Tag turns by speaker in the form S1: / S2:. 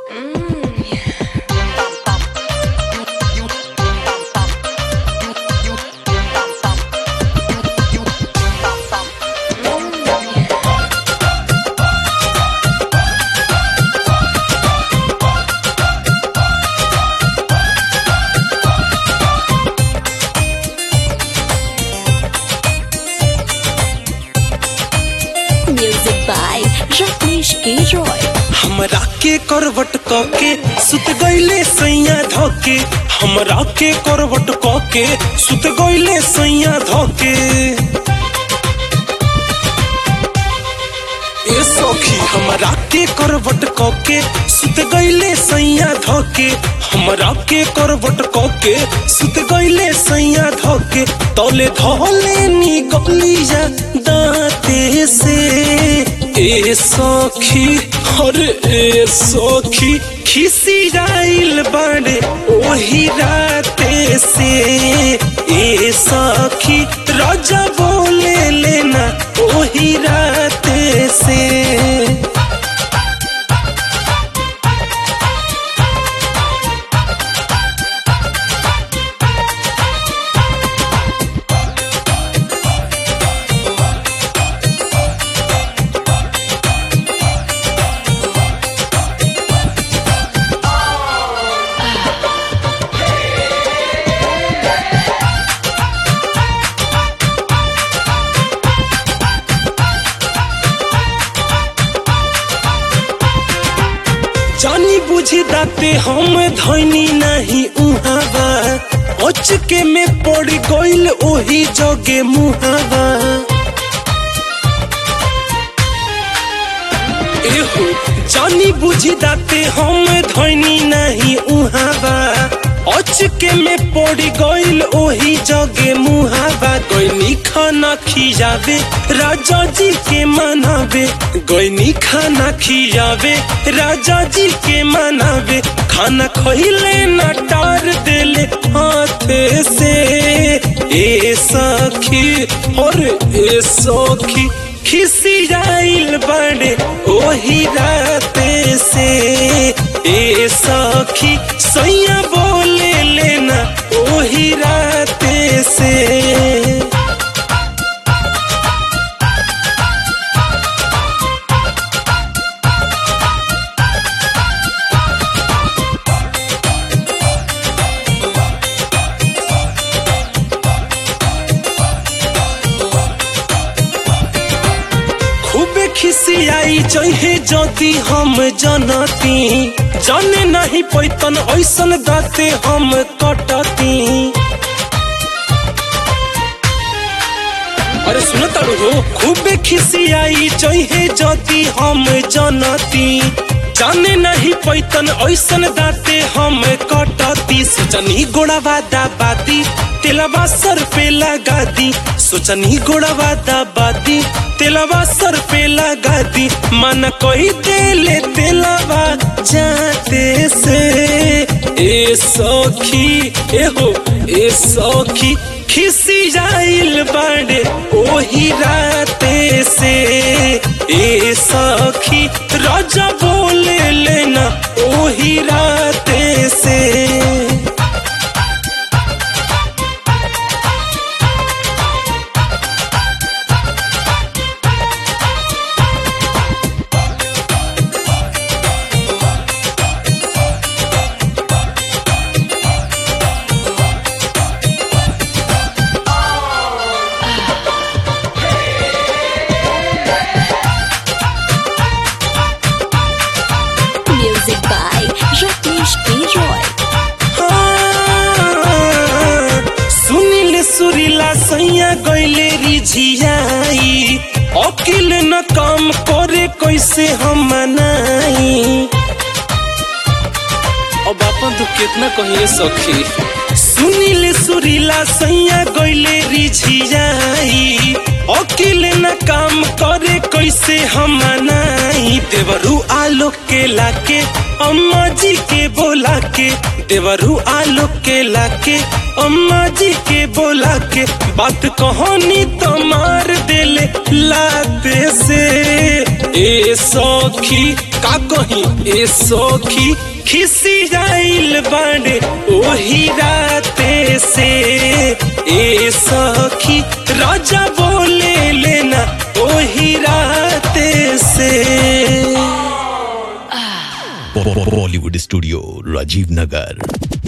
S1: music by Ratnesh के रॉय
S2: हमरा के करवट क के सुत गईले सैया धोके हमरा के करवट क के सुत गईले सैया धोके ए सखी हमरा के करवट क के सुत गईले सैया धोके हमरा के करवट क के सुत गईले सैया धोके तौले धोले नी गलिया दांते से ए सखी अरे ए सखी खिसियाइल बाड़े ओही राते से ए सखी राजा बोले लेना ओही राते से जानी बुझी दाते हम धैनी नहीं उहावा अचके में पड़ गइल ओही जगे मुहावा एहो जानी बुझी दाते हम धैनी नहीं उहावा अचके में पड़ गइल ओही जगे मुहावा गइनी खाना खियावे राजा जी के मनावे गइनी खाना खियावे राजा जी के मनावे खाना खइले न टार देले हाथे से ए सखी और ए सखी खिसियाइल बड़े ओही राते से ए सखी सैया बोले लेना ओही राते से खूबे खिसियाई जहे जदि हम जनती जाने नहीं पैतन ऐसन दाते हम कटती अरे सुन तारू हो खूबे खिसियाई जहे जदि हम जनती जाने नहीं पैतन ऐसन दाते हम कटती सोचनी गोड़ावा दाबादी तेलवा सर पे लगा दी सोचनी गोड़ावा दाबादी तेलवा सर पे लगा दी मन कोई देले तेलवा जाते से ए सखी ए हो ए सखी खिसियाइल बाड़े ओही राते से ए सखी राजा बोले लेना ओही राते से
S1: म्यूजिक बाय रत्नेश के रॉय
S2: सुनिल सुरीला सैया गईले रिझियाई अकिल न काम करे कैसे हम मनाई अब अपन तो कितना कहिए सखी सुनिल सुरीला सैया गईले रिझियाई अकिल न काम करे कैसे हम मनाई देवरू आलोक के लाके अम्मा जी के बोला के देवरू आलोक के लाके अम्मा जी के बोला के बात कहानी तो मार देले लाते से ए सखी का कही ए सखी खिसी जाइल बाड़े ओही राते से ए सखी राजा बोले लेना ओही राते से
S3: बॉलीवुड स्टूडियो राजीव नगर